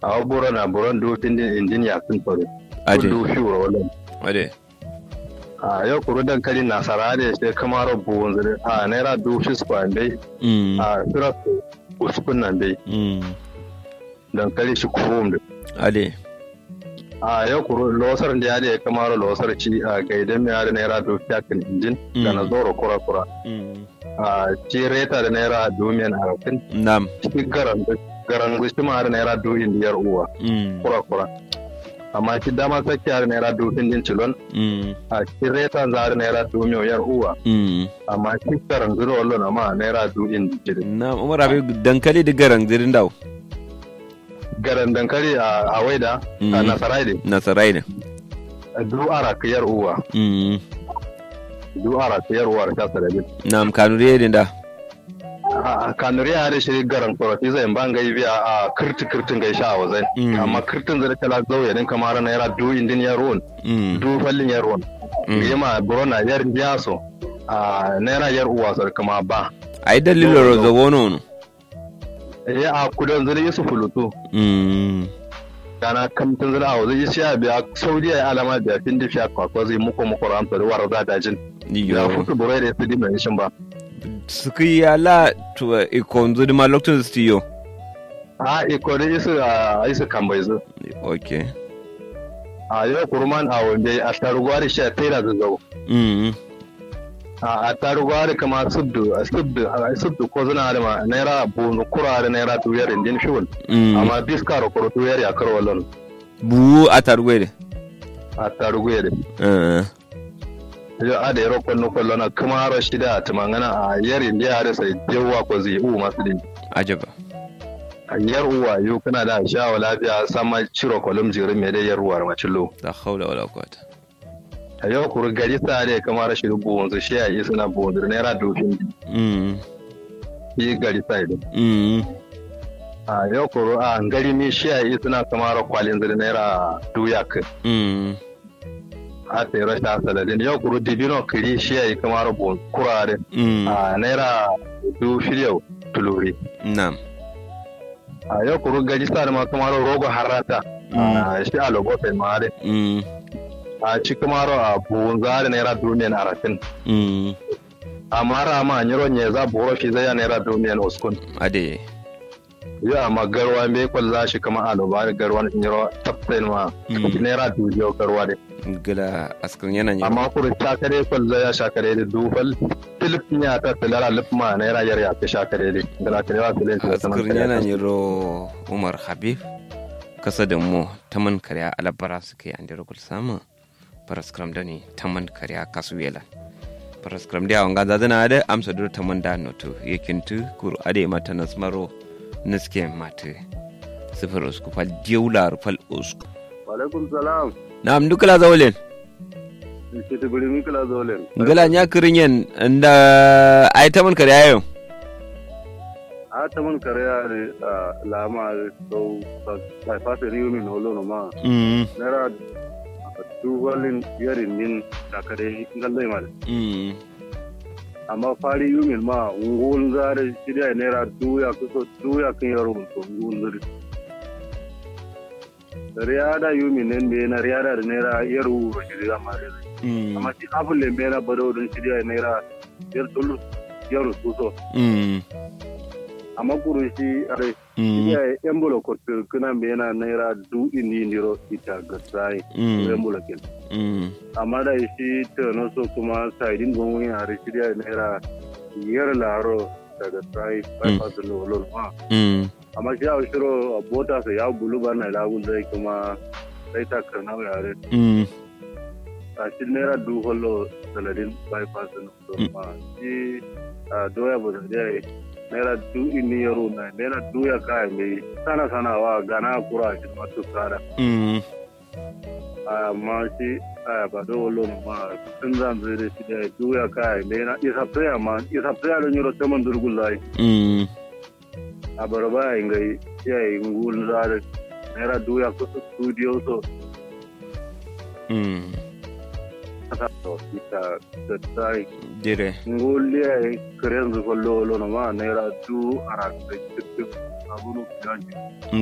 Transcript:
a buro na buron do tindin injin ya sun fare ade do shi wala ade a yau kuru dankali na sarare sai kamar buwun zire a naira do shi square dai mm a sura uskun nan dai mm dankali shi kurum da ade a yau kuru losar da ya da ya kamar losar ci a gaidan mai yare naira do fiyakin injin da na Mm. zoro kura kura mm a ci reta da naira domin harafin nam shi garan garan gushi ma da naira do indiyar uwa mm kura kura amma shi dama sake yare naira do indin cilon mm a ci reta za da naira do miyar uwa mm amma shi garan zuro wallo na ma naira do indin cilon nam umar abi dankali da garan zirin daw garan dankali a a waida a Mm. nasarai ne nasarai ne du ara kiyar uwa mm du ara kiyar uwa da ta sadabi nam kanuri ne da a kanuri ya da shi garan korofi zai ban gai biya a kirti kirtin gai sha wazai Mm. amma kirtin zai kala zauye din kamar naira du indin ya ruwan mm du fallin ya ruwan Mm. yema burona yar biyaso a naira yar uwa sar kuma ba ai dalilo rozo wono no ya a kudan zai yusu fulutu mm kana kamtin zai a zai yi ya biya saudiya ya alama biya fin da fiya kwakwa zai muku muku ramsa da warar zadajin ya yo futu burai da su dimai shin ba suki ya la to ikonzo di ma lokacin stiyo a iko da isu a isu kan bai zo okay a yau kurman a wanda a tarugwari shi a tera zazzau mm a tarugwari kama subdu a subdu a subdu ko zina da ma naira bunu kura da naira tuyar indin shiwul mm amma biska da kuro tuyar ya karwa lon bu a targwede a tarugwari uh yau a da yaro kwallo kwallo na kuma haro shida a tumangana a yar indiya da sai jewa ko zai u masu din ajaba a yar uwa yau kana da shawa lafiya sama ciro kwalum jirin mai da yar uwar macillo la hawla wala quwwata a yau kuru gari sa da kama rashin buwun su shi a yi suna buwun su naira dofin mm yi gari sa idan mm a yau kuru a gari mi shi a yi suna kama ra kwalin zuri naira duyak mm a sai rashin asaladin yau kuru dibino kiri shi a yi kama ra buwun kurare mm a naira du shirya tuluri nam a yau kuru gari sa da ma kama ra rogo harata a shi a logo sai ma dai mm a ci kama ra a buwun zari naira dumiyan arafin mm amma ra ma nyiro nye za buro fi zai naira dumiyan uskun ade yo amma garwa me kwalla shi kama a lobar garwa nyiro taptain ma Mm. naira dubiyo garwa de gila askan yana yin amma kuri shakare kwalla ya shakare da dufal filip nya ta tilara lipma naira yar ya ta shakare de dala kare wa filin ta askan yana yin ro umar habib kasa da mu taman karya alabara suke an da rukul samu paraskram da ne taman karya kasu yela paraskram da wanga zazana da amsa dur taman da noto yakintu kuru ade mata nasmaro niske mate sifir usku fal diyular fal usku alaikum salam na'am dukala zawlen shi ta guri mikala zolen ngala nya kirinyen nda ay taman karya yau a ta mun kare a lama so sai fata riyo min holo no ma mm naira dubalin yarin min shakare ngallai mal mm amma fari yumin ma ngul zare shirya naira duya kuso duya kan yaro to ngul zare riyada yumin nan be na riyada da naira yar wuro shirya ma da mm amma shi abun le na bado don shirya naira yar tulu yaro kuso mm amma kuru shi are mm shirya embolo ko kana be na naira du indi ndiro ita gasai mm embolo ken mm amma da shi ta na so kuma saidin gongon yare shirya naira yar laro daga sai bypass lolo ma mm amma shi a shiro a bota sa ya bulu ba na lagun zai kuma sai ta karna yare mm a shi naira du holo saladin bypass lolo ma shi a doya ba da dai naira du inni yaro na naira du ya kai mai sana sana wa gana kura shi ma to kara mm amma shi a ba da wolo ma sun zan zai da shi da duya kai mai na isa tsaya ma isa tsaya da nyoro taman durgun lai mm a baraba ya ngai ya yi ngul zare naira duya ko studio so mm kasa to ita da sai dire ngul ya yi karen zu ko lolo ma naira du ara da cikin abunu kiyanji